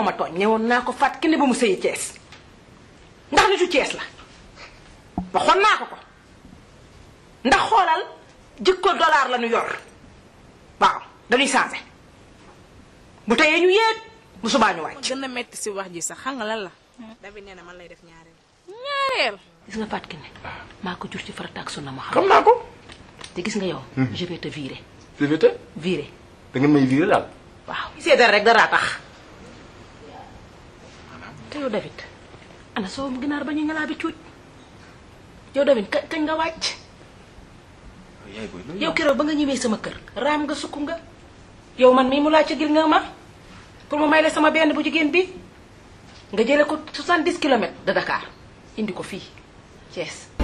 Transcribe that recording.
moo ma tooñ ñëwoon naa ko fàtt kenn ba mu sëyi Cees ndax nitu Cees la waxoon naa ko ko ndax xoolal jikko dollar la ñu yor waaw dañuy changé bu teyee ñu yéeg bu subaa ñu ma wàcc. gën a metti si wax ji sax xam nga lan la David nee na man lay def ñaareel ñaareel gis nga Fatou Kiné maa ko jur ci farata ak sunna ma xam xam naa ko. te gis nga yow. je vais te virer c'est vrai te virer da ngeen may viré daal. waaw. seetal rek daraa tax te yow David ana soo ginaar ba ñu ngalaa bi cuuj yow David ka kañ nga wàcc yaay booy loolu yow keroog ba nga ñëwee sama kër raam nga sukk nga yow man mii mu laa ca gil nga ma pour mu may la sama benn bu jigéen bi nga jële ko 70 kilomètres de Dakar indi ko fii Thiès